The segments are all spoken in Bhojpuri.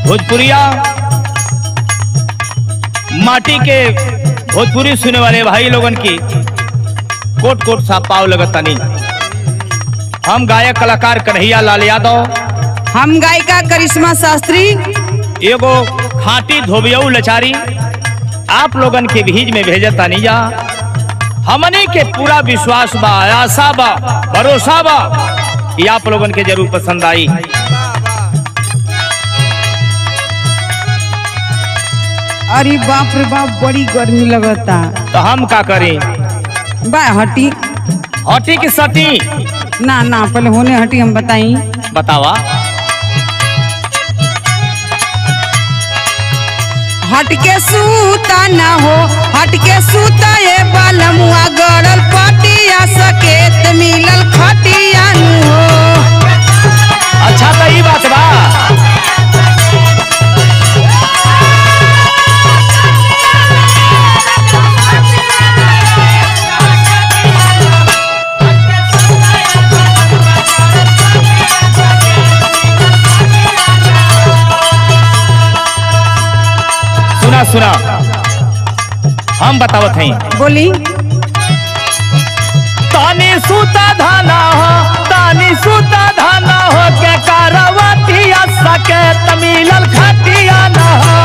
भोजपुरिया माटी के भोजपुरी सुने वाले भाई लोगन की कोट कोट सा पाव लगतानी हम गायक कलाकार कन्हैया लाल यादव हम गायिका करिश्मा शास्त्री एगो खाटी धोबियऊ लचारी आप लोगन के भीज में भेजतानी जा हमनी के पूरा विश्वास बा आशा बा भरोसा बा कि आप लोगन के जरूर पसंद आई अरे बाप रे बाप बड़ी गर्मी लगता तो हम का करें बा हटी हटी की सटी ना ना पहले होने हटी हम बताई बतावा हट के सूता ना हो हट के सूता ये बालमुआ गड़ल पटिया सकेत मिलल खटिया नु हो अच्छा तो ई बात बा सुना सुना हम बतावत हई बोली तानी सूता धाना हो तानी सूता धाना हो के कारवतिया सके तमिलल खटिया न हो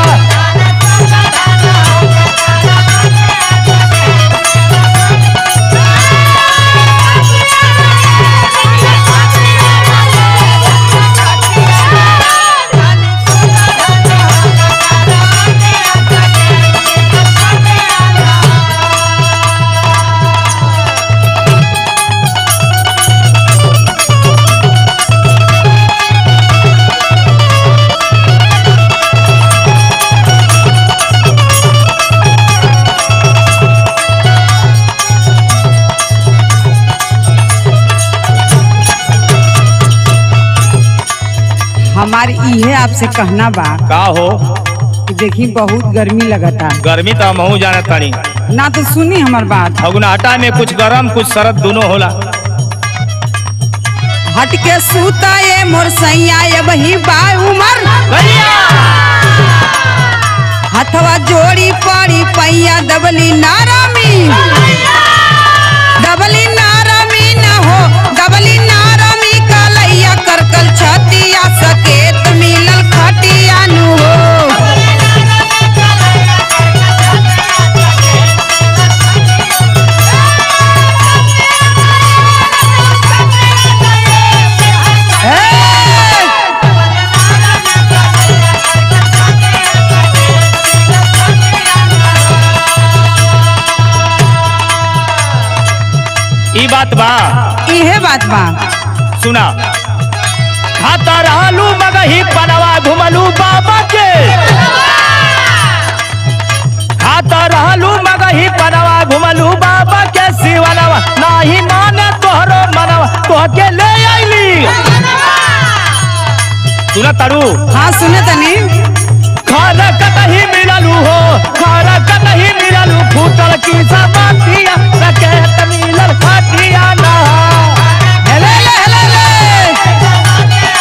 हमार इहे आपसे कहना बा का हो कि देखी बहुत गर्मी लगता गर्मी तो हमहू जानत तानी ना तो सुनी हमार बात फगुनाटा में कुछ गरम कुछ सरद दोनों होला हट के सूता ये मोर सैया ये बही बा उमर हथवा जोड़ी पड़ी पैया दबली नारामी दबली नारामी न हो दबली नारामी कलैया करकल छतिया सकेत मिलल खटिया नु हो ई बात बा इहे बात बा सुना खाता रहलू मगही पनवा घुमलू बाबा के खाता रहलू मगही पनवा घुमलू बाबा के शिवनवा नाही माने तोहरो मनवा तोहके ले आईली सुना तारू हाँ सुने तनी खाना कतही मिललू हो खाना कतही मिललू फूटल की सबातिया रखे त मिलल फाटिया ना हेले ले हेले ले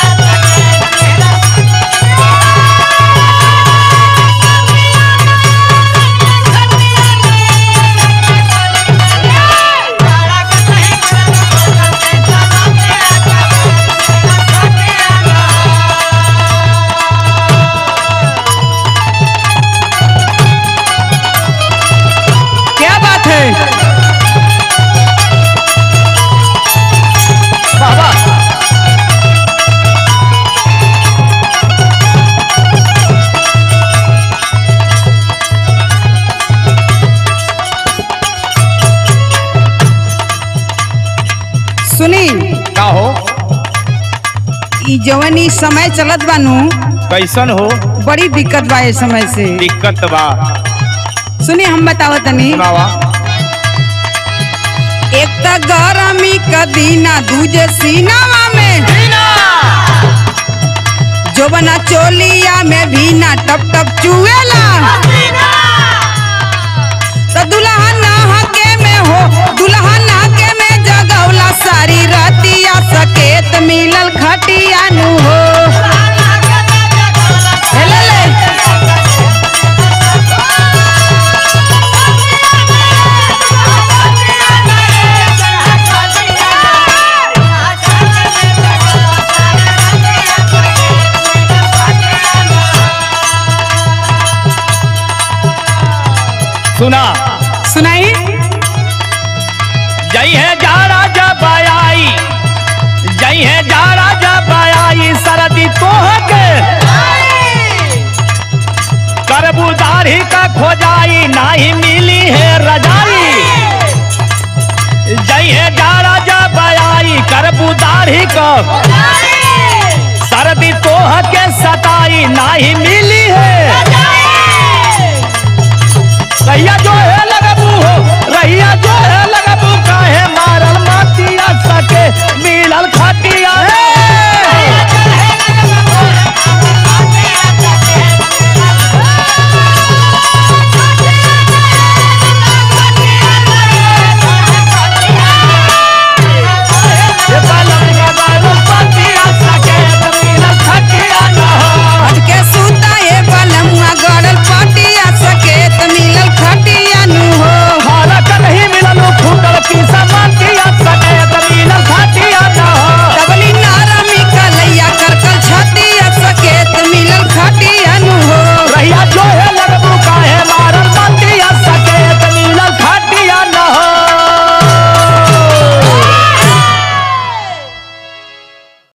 क्या बात है बाबा सुनी का हो ई जवन ई समय चलत बानू कैसन हो बड़ी दिक्कत बा ये समय से दिक्कत बा सुनी हम बताओ तनी सुनावा एक त गरमी क दीना दूजे सीनावा में जो बना चोलिया में भी ना टप टप चुएला तो दुल्हन नहाके में हो दुल्हन नहाके में जगौला सारी रतिया सकेत मिलल खटिया नु हो हेले सुना सुनाई जई है जाड़ा जब आई जई है जाड़ा जब आई सरदी तोह के करबूदारी का खोजाई नाही मिली है रजाई जई है जाड़ा जब आई करबूदारी का सरदी तोह के सताई नाही मिली है रैया जो है लगबू हो रैया जो है लगबू काहे माँ